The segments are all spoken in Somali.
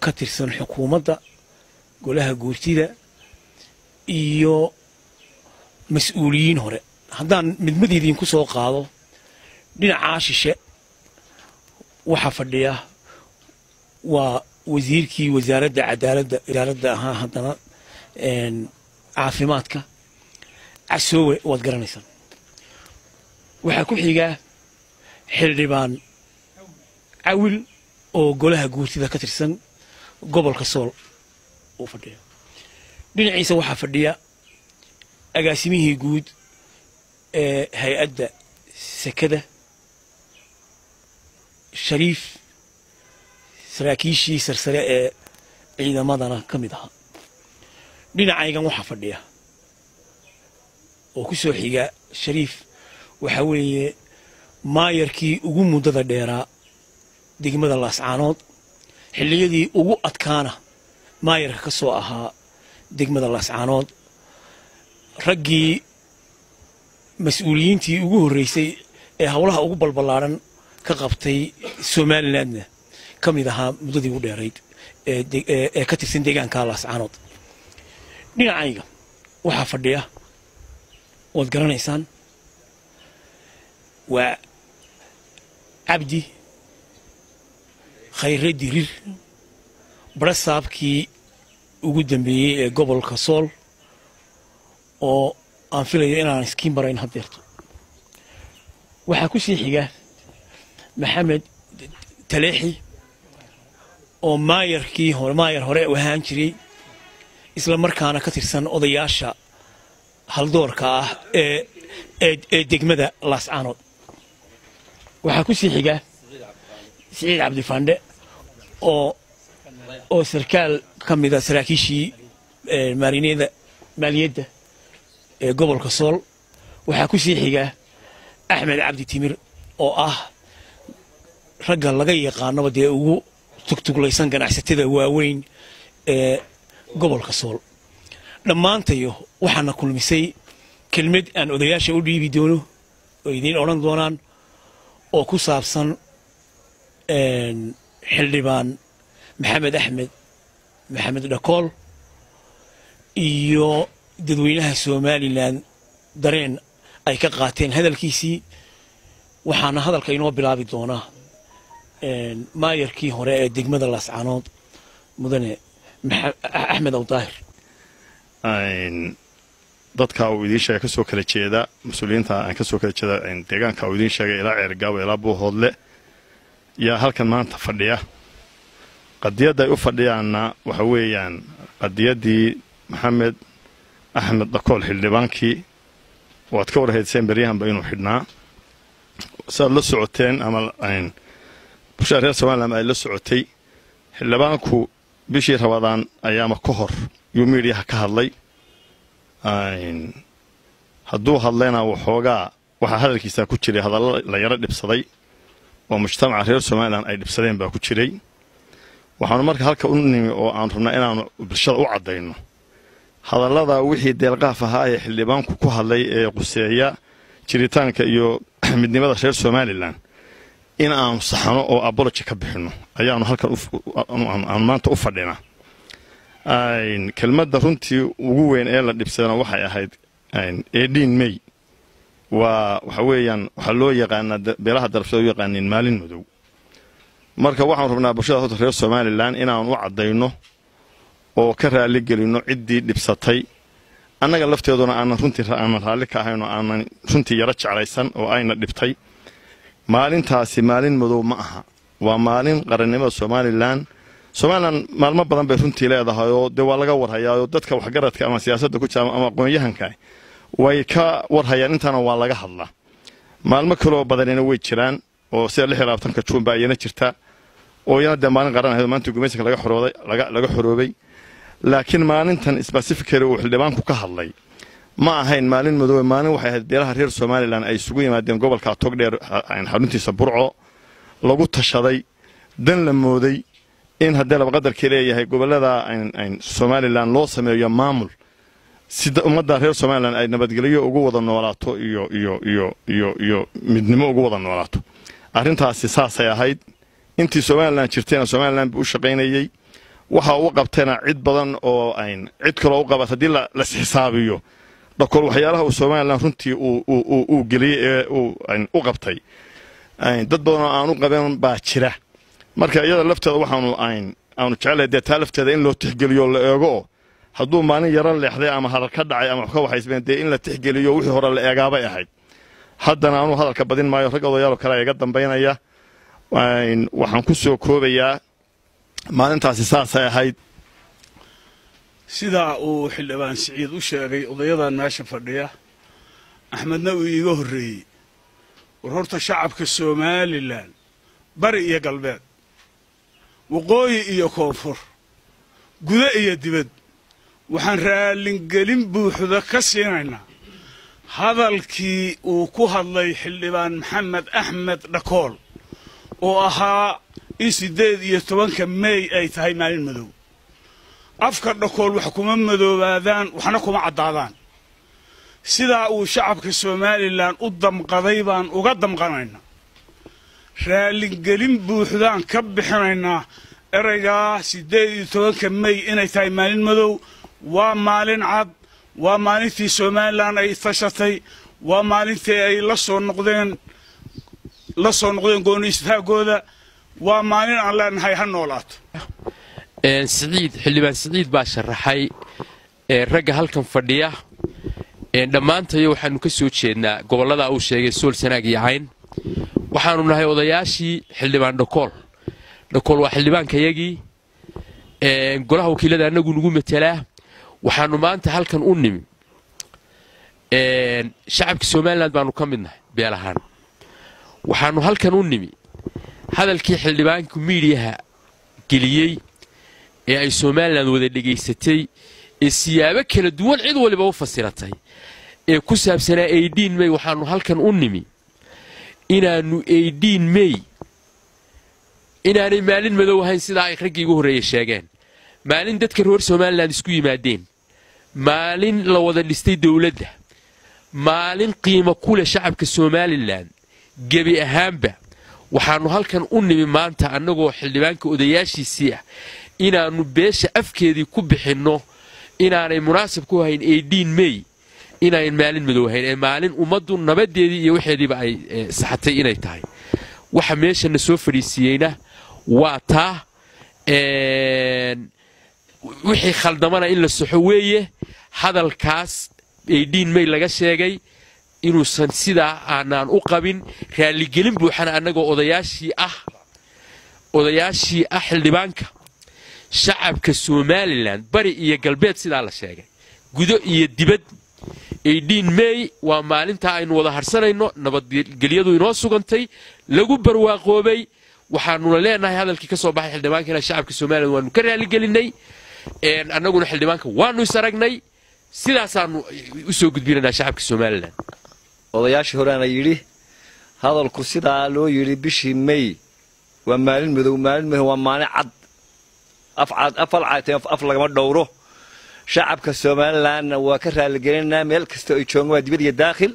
ka tirsan xukuumadda golaha guurtida iyo mas-uuliyiin hore haddaan midmid idinku soo qaado dhinacaa shishe waxaa fadhiya waa wasiirkii wasaaradda cadaaladda wasaaradda ahaa haddana caafimaadka casoowe waad garanaysaan waxaa ku xigaa xildhibaan cawil oo golaha guurtida ka tirsan gobolka sool uu fadhiya dhinaciisa waxaa fadhiya agaasimihii guud ee hay-adda sekada shariif saraakiishii sarsare ee ciidamadana ka mid ahaa dhinacaygan waxaa fadhiya oo ku soo xiga shariif waxaa weeye maayarkii ugu muddada dheeraa degmada laascaanood xilliyadii ugu adkaana maayarka ka soo ahaa degmada laascaanood raggii mas-uuliyiintii ugu horreysay ee howlaha ugu balballaadhan ka qabtay somalilandna ka mid ahaa muddadii ugu dheerayd ee ka tirsan deegaanka laascaanood dhinacayga waxaa fadhiya waad garanaysaan waa cabdi khayre dirir barasaabkii ugu dambeeyey ee gobolka sool oo aan filayo inaan iskiin barayn haddeerto waxaa ku sii xiga maxamed taleexi oo maayarkii hore maayar hore u ahaan jiray isla markaana ka tirsan odayaasha haldoorka ah ee ee degmada laascaanood waxaa ku sii xiga siciid cabdifandhe oo oo sarkaal ka mida saraakiishii maalinada maaliyadda ee gobolka sool waxaa ku sii xiga axmed cabdi timir oo ah ragga laga yaqaanaba dee ugu tugtuglaysan ganacsatada waaweyn ee gobolka sool dhammaantayo waxaana kulmisay kelmad aan odayaasha u dhiibi doono oo idiin odhan doonaan oo ku saabsan xildhibaan maxamed axmed maxamed dhakool iyo dadweynaha somalilan dareen ay ka qaateen hadalkiisii waxaana hadalka inoo bilaabi doonaa maayarkii hore ee degmada laascaanood mudane axmed awdaahir dadka uu idiin sheegay kasoo kala jeeda mas-uuliyiinta aan kasoo kala jeeda deegaanka uu idiin sheegay ilaa ceergaabo ilaa buuhoodle yaa halkan maanta fadhiya qadiyadda ay u fadhiyaanna waxa weeyaan qadiyaddii maxamed axmed dhakool xildhibaankii waad ka warhayseen beryahanba inuu xidhnaa siaad la socoteen ama bulshada reer somalilan ay la socotay xildhibaanku bishii rabadaan ayaama ka hor yuu miidhiyaha ka hadlay hadduu hadlayna waxoogaa waxaa hadalkiisaa ku jiray hadallo la yaro dhibsaday oo mujtamaca reer somalilan ay dhibsadeen baa ku jiray waxaanu marka halka u nimi oo aan rabnaa inaanu bulshada u caddayno hadallada wixii deelqaaf ahaa ee xildhibaanku ku hadlay ee quseeya jiritaanka iyo midnimada reer somalilan in aanu saxno oo aboloji ka bixinno ayaanu halkan aanu maanta u fadhinaa kelmadda runtii ugu weyn ee la dhibsadana waxay ahayd edin may waa waxa weeyaan waxaa loo yaqaanaa beelaha darafsada u yaqaaniin maalin madow marka waxaanu rabnaa bulshada horta reer somalilan inaanu u caddayno oo ka raali gelinno ciddii dhibsatay annaga lafteeduna aanan runtii aanan raalli ka ahayn oo aanan runtii yaro jeclaysan oo ayna dhibtay maalintaasi maalin madow ma aha waa maalin qarannimada somalilan somalilan maalmo badan bay runtii leedahay oo dee waa laga warhayaa oo dadka waxgaradka ama siyaasadda ku jira ama aqoon-yahanka way ka warhayaan intaana waa laga hadlaa maalmo kaleoo badanina way jiraan oo sida lix iyo labaatanka juun baa iyana jirta oo iyana dee maalin qaran ahayd oo maanta gumaysanka laga xorooday laga xoroobay laakiin maalintan sbasifically uu xildhibaanku ka hadlay ma ahayn maalin madoobe maalin waxay ahayd beelaha reer somalilan ay isugu yimaadeen gobolka togdheer xaruntiisa burco lagu tashaday dan la mooday in haddee laba qadarkii leeyahay gobolada somalilan loo sameeyo maamul si ummadda reer somalilan ay nabadgelyo ugu wada noolaato iyo iyo iyo iyo iyo midnimo ugu wada noolaato arrintaasi saasay ahayd intii somalilan jirtayna somalilan buu u shaqaynayey waxa uu qabtayna cid badan oo ayn cid kaloo u qabat haddii lasxisaabiyo dhakool waxyaalaha uu somalilan runtii uu geliyey ee u qabtay dad badan oo aanu qaban baa jira marka iyada lafteeda waxaanu aanu jecelahay dee taa lafteeda in loo tixgeliyo la eego oo hadduu maalin yaro leexday ama hadal ka dhacay ama wax ka waxaysmeen dee in la tixgeliyo wixii hore la eegaabay ahayd haddana anuu hadalka badin maayo rag odayaaloo kale iga dambaynaya waxaan ku soo koobayaa maalintaasi saasay ahayd sidaa uu xildhibaan siciid u sheegay odayadan meesha fadhiya axmedna uu iiga horreeyey war horta shacabka somalilan bari iyo galbeed waqooyi iyo koonfur guda iyo dibad waxaan raallingelin buuxda ka siinaynaa hadalkii uu ku hadlay xildhibaan maxamed axmed dhakool oo ahaa in siddeed iyo tobanka meey ay tahay maalin madow afka dhakool wax kuma madoobaadaan waxna kuma caddaadaan sidaa uu shacabka somalilan u damqaday baan uga damqanaynaa raallingelin buuxdaan ka bixinaynaa eraygaa siddeed iyo tobanka mey inay tahay maalin madow waa maalin cad waa maalintii somalilan ay tashatay waa maalintii ay la soo noqdeen la soo noqdeen gooni istaagooda waa maalin aan leenahay ha noolaato siciid xildhibaan siciid baa sharaxay ragga halkan fadhiya dhammaantayo waxaanu ka soo jeednaa gobollada uu sheegay sool sanaag iyo cayn waxaanu nahay odayaashii xildhibaan dhakool dhakool waa xildhibaankayagii golaha wakiilada annagu nagu matelaa waxaanu maanta halkan u nimi shacabka somalilan baanu ka mid nahay beel ahaan waxaanu halkan u nimi hadalkii xildhibaanku miidiyaha geliyey ee ay somalilan wada dhegaysatay ee siyaabo kala duwan cid waliba u fasiratay ee ku saabsanaa aidhiin mey waxaanu halkan u nimi inaannu aidhiin mey inaanay maalin madow ahayn sidaa ay raggii igu horreeye sheegeen maalin dadka reer somalilan isku yimaadeen maalin la wada dhistay dowladda maalin qiimo ku leh shacabka somalilan gebi ahaanba waxaannu halkan u nimi maanta annagoo xildhibaanka odayaashiisii ah inaannu beesha afkeedii ku bixinno inaanay munaasab ku hayn aidhiin mey inayn maalin madow ahayn ee maalin ummaddu nabadeedii iyo waxeediiba ay saxatay inay tahay waxa meeshana soo fadhiisiiyeyna waa taa wixii khaldamana in la soxo weeye hadalkaas aidhiin mey laga sheegay inuusan sidaa aanaan u qabin raalligelin buuxana annagoo odayaashii ah odayaashii ah xildhibaanka shacabka somalilan bari iyo galbeed sidaa la sheegay gudo iyo dibad aidhiin mey waa maalintaa aynu wada harsanayno nabadgelyadu inoo sugantay lagu barwaaqoobay waxaanuna leenahay hadalkii ka soo baxay xildhibaankana shacabka somalilan waanu ka raaligelinay annaguna xildhibaanka waanu is aragnay sidaasaanu u soo gudbinanaa shacabka somalilan odayaashii horeana yidhi hadalku sidaa loo yidhi bishii mey waa maalin madow maalin madow waa maalin cad afal caatee af lagama dhowro shacabka somalilanna waa ka raaligelinaa meel kasta ay joogaan waa dibad iyo daakhil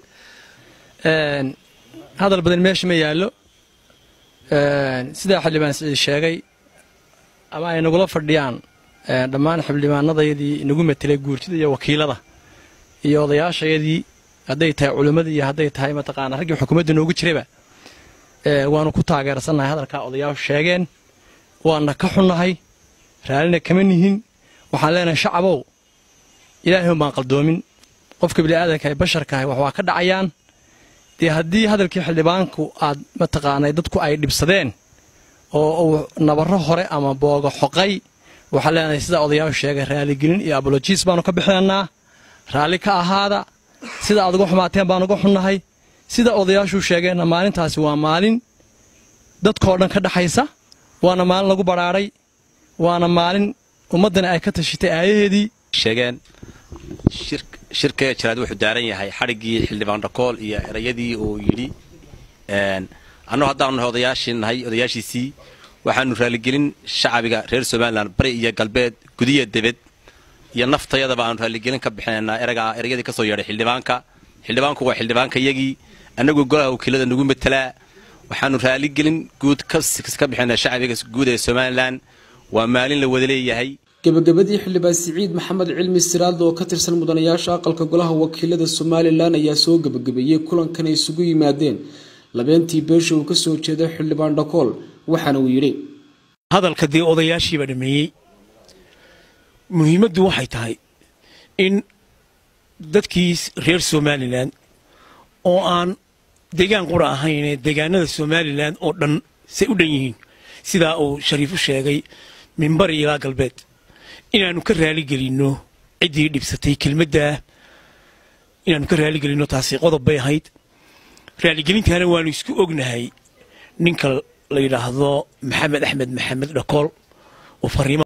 hadal badan meesha ma yaallo sidaa xildhibaan siciid sheegay ama ay nagula fadhiyaan dhammaan xildhibaanadayadii nagu matelay guurtida iyo wakiilada iyo odayaashayadii hadday tahay culimmadii iyo hadday tahay mataqaana raggii xukuumadda noogu jirayba waanu ku taageersannahay hadalkaa odayaashu sheegeen waana ka xunnahay raallina kama nihin waxaan leenahay shacabow ilaahay baan qaldoomin qofka bini'aadanka ee basharkahay wax waa ka dhacayaan dee haddii hadalkii xildhibaanku aad mataqaanay dadku ay dhibsadeen oo uu nabarro hore ama booga xoqay waxaan leenahay sidaa odayaashu sheegay raaligelin iyo abolojiis baanu ka bixinaynaa raalli ka ahaada sida aad uga xumaateen baan uga xunnahay sida odayaashuu sheegeenna maalintaasi waa maalin dadkoo dhan ka dhaxaysa waana maalin lagu badhaadhay waana maalin ummaddana ay ka tashitay aayaheedii sheegeen shirkee jiraad wuxuu daaran yahay xadhiggii xildhibaan dhakool iyo erayadii uu yidhi annagu haddaanu nahay odayaashii nahay odayaashiisii waxaanu raaligelin shacabiga reer somalilan bari iyo galbeed gudiya debed iyo naftayadaba aanu raaligelin ka bixinaynaa eragaa erayadii ka soo yeedhay xildhibaanka xildhibaanku waa xildhibaanka yagii annagu golaha wakiilada nagu matelaa waxaanu raaligelin guud ka bixinaa shacabiga guud ee somalilan waa maalin la wada leeyahay gebagabadii xildhibaan siciid maxamed cilmi siraadda oo ka tirsan mudanayaasha aqalka golaha wakiilada somalilan ayaa soo gebagabeeyey kulankan ay isugu yimaadeen labeentii beesha uu kasoo jeedo xildhibaan dhakool waxaana uu yidhi hadalka dee odayaashiiba dhameeyey muhiimaddu waxay tahay in dadkii reer somalilan oo aan deegaan qura ahayn deegaanada somalilan oo dhan say u dhan yihiin sidaa uu shariifu sheegay minbari ilaa galbeed inaannu ka raaligelinno ciddii dhibsatay kelmaddaa inaannu ka raaligelinno taasi qodob bay ahayd raaligelintaana waannu isku ognahay ninka la yidhaahdo maxamed axmed maxamed dhakool oo fariimo